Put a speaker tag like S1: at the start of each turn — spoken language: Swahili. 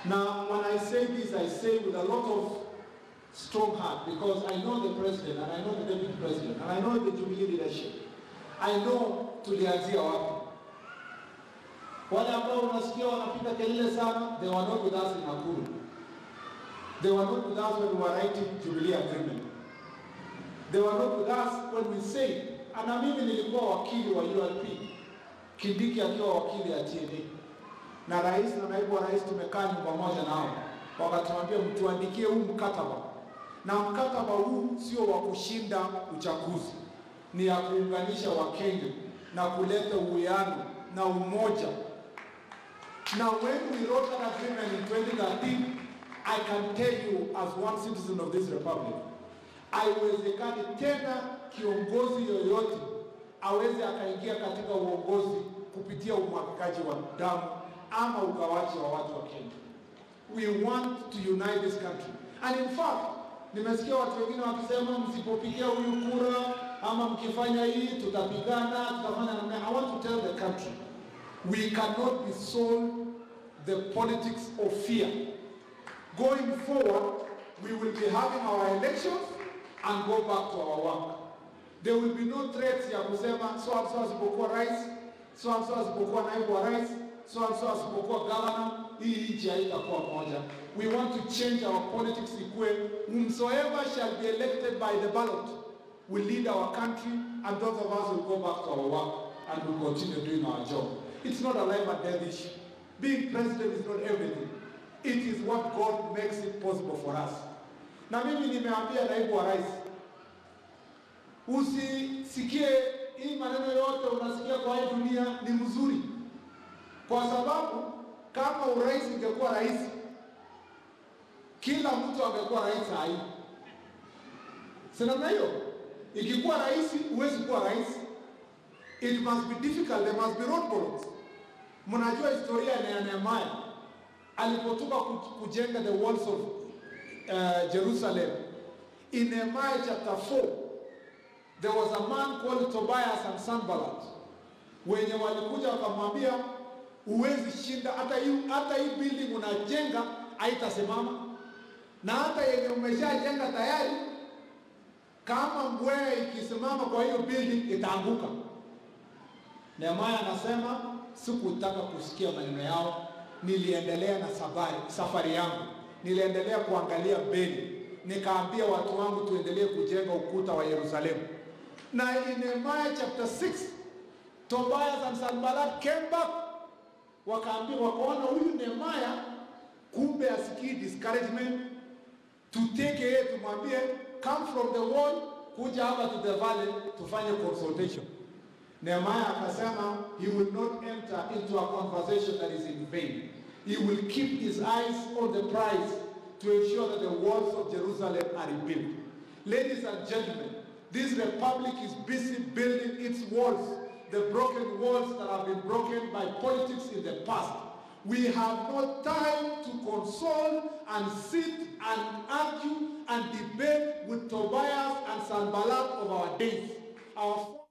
S1: Now, when I say this, I say with a lot of strong heart because I know the president and I know the deputy president and I know the Jubilee leadership. I know tulianzia wapi. Wale ambao unasikia wanapiga kelele sana, they were not with us in Nakuru. They were not with us when we were writing Jubilee agreement. They were not with us when we said, na mimi nilikuwa wakili wa ULP, Kindiki akiwa wakili ya TNA, na rais na naibu wa rais tumekaa nyumba moja nao, wakatuambia mtuandikie huu mkataba, na mkataba huu sio wa kushinda uchaguzi, ni ya kuunganisha Wakenya na kuleta uwiano na umoja. Now when we wrote that agreement in 2013, I can tell you as one citizen of this republic, haiwezekani tena kiongozi yoyote aweze akaingia katika uongozi kupitia umwagikaji wa damu ama ugawaji wa watu wa Kenya. We want to unite this country. And in fact, nimesikia watu wengine wakisema msipopigia huyu kura ama mkifanya hii tutapigana, tutafanya namna. I want to tell the country, we cannot be sold the politics of fear. Going forward, we will be having our elections and go back to our work. There will be no threats ya kusema so and so asipokuwa rais, so and so asipokuwa naibu wa rais, so and so asipokuwa governor, hii nchi haitakuwa moja. We want to change our politics ikue whomsoever shall be elected by the ballot will lead our country and those of us will go back to our work and will continue doing our job. It's not a life and death issue. Being president is not everything. It is what God makes it possible for us. Na mimi nimeambia naibu wa rais, usisikie hii maneno yote unasikia kwa hii dunia ni mzuri, kwa sababu kama urais ingekuwa rais, kila mtu angekuwa rais saa hii, si namna hiyo? Ikikuwa rais, huwezi kuwa rais. It must be difficult, there must be roadblocks. Mnajua historia ya Nehemiah alipotoka kujenga the walls of uh, Jerusalem. In Nehemiah chapter 4, there was a man called Tobias and Sanballat wenye walikuja wakamwambia, huwezi shinda hata hii hata hii building unajenga haitasimama, na hata yenye umeshajenga tayari, kama mbweha ikisimama kwa hiyo building itaanguka. Nehemiah anasema sikutaka kusikia maneno yao, niliendelea na safari, safari yangu, niliendelea kuangalia mbele, nikaambia watu wangu tuendelee kujenga ukuta wa Yerusalemu. Na in Nehemiah chapter 6 Tobias and Sanballat came back, wakaambia wakaona huyu Nehemiah kumbe asikii discouragement, tuteke yeye tumwambie come from the wall kuja hapa to the valley tufanye consultation. Nehemiah akasema he will not enter into a conversation that is in vain. He will keep his eyes on the prize to ensure that the walls of Jerusalem are rebuilt. Ladies and gentlemen, this republic is busy building its walls, the broken walls that have been broken by politics in the past. We have no time to console and sit and argue and debate with Tobias and Sanballat of our days. Our